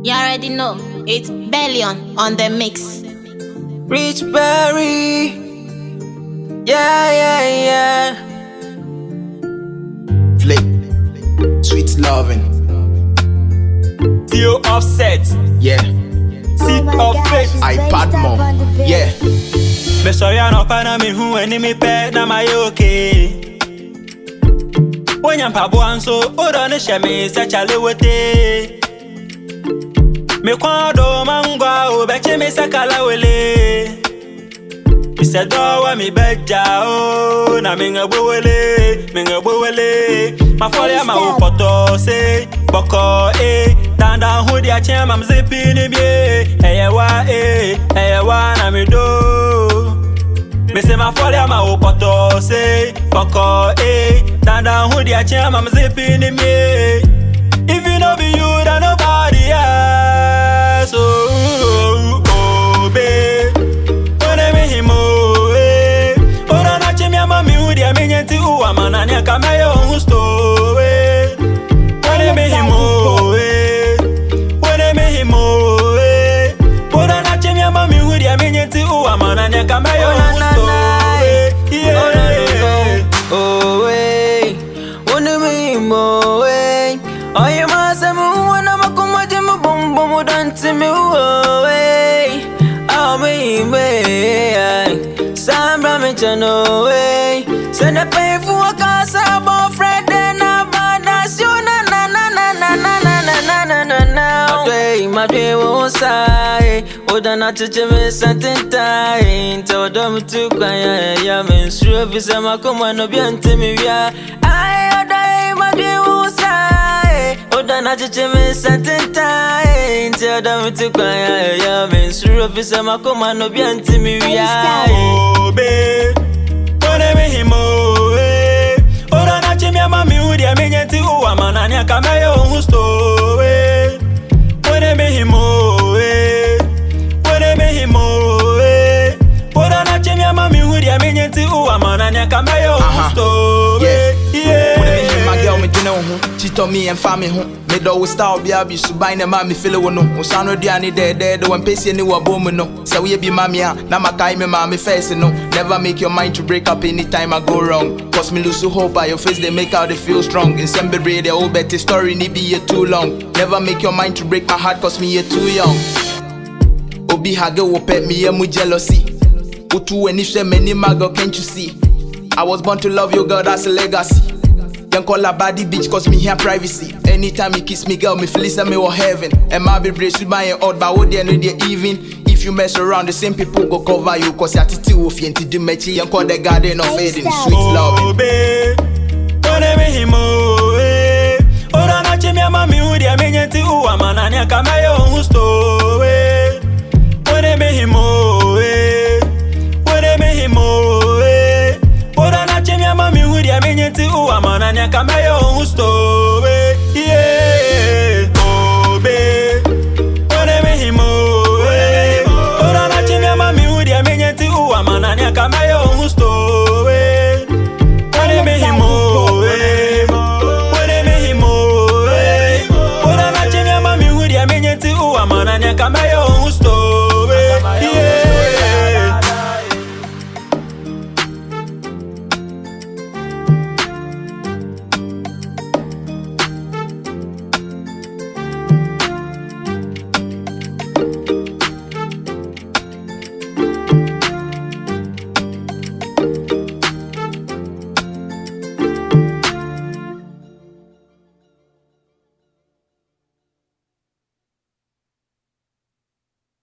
You already know. It's Bellion on the mix. Rich Berry. Yeah, yeah, yeah. Flick. Sweet loving. Theo Offset. Yeah. Seed of Faith. iPad mom. Yeah. Mesori anọpa na mehu enimi pɛ na mayɛ okay wonya mpaboa nso wodɔ ne hyɛ me sɛ kyale wote mekwan do mangwa wobɛkye me sɛ kalawele misɛ dɔ wɔ me bɛgya o na meŋɛbowele meŋɛbowele mafɔre ama wo pɔtɔ se bɔkɔ e dandan ho de akyɛn mam se pii ne bie ɛyɛ wa e ɛyɛ wa na medo Mese ma fɔle ama wo pɔtɔ se kɔkɔ e dandan ho di akyɛn ama me se pii ni mie if you no be you then nobody else oh, oh, be one me him oh eh ora na kye mi ama mi hu deɛ mi nye nti wo ama na ne ka mɛyɛ ohun sto eh one me him oh eh one me him oh eh ora na kye mi ama mi hu deɛ mi nye nti wo ama na ne ka mɛyɛ ohun sto eh yeah. Oh, way. Wanna me more way. Oh, you must have moved when I'm a come with him, boom, boom, done to me. Oh, way. Oh, me, way. Sam Ramich, no way. Send a pay for a casa, about Fred, and I'm that's you, na na na na na na na na na na na na. Day, my day won't say. Oda na chiche me something time. Tell them to cry, yeah, me sure if it's a macoma no be until me, yeah. I oda my day won't say. Oda na chiche me something time. Tell them to cry, yeah, me sure if it's a macoma no be until me, yeah. obe One me him oe Ora na chimi ama mi udi ya minye nti uwa manani ya kame yo husto we One me him oe One me him oe Ora na chimi ama mi udi ya minye nti uwa manani ya kame yo Aha. husto we Yeah. When me hear my Yeah girl, me do know who. She told me and family who. Me do we style be abi so buy na ma me feel it no. We sound di ani de de de when pesi ni wa bom no. Say we be mami a na ma kai me ma me face no. Never make your mind to break up anytime I go wrong. Cause me lose hope by your face they make how they feel strong. In some be the old better story ni be here too long. Never make your mind to break my heart cause me here too young. Obi hage wo pet me yeah mu jealousy. Utu when if many mago can't you see? I was born to love you, girl, that's a legacy. Then call her body bitch, cause me here privacy. Anytime you kiss me, girl, me feel it's me or heaven. And my be brace with my odd, but what they know they even. If you mess around, the same people go cover you, cause you're titi wolf, you ain't do mechi, and call the garden of Eden, sweet loving. obe One me him oe Ora na chimi ama mi udi ya minye nti uwa manani ya kame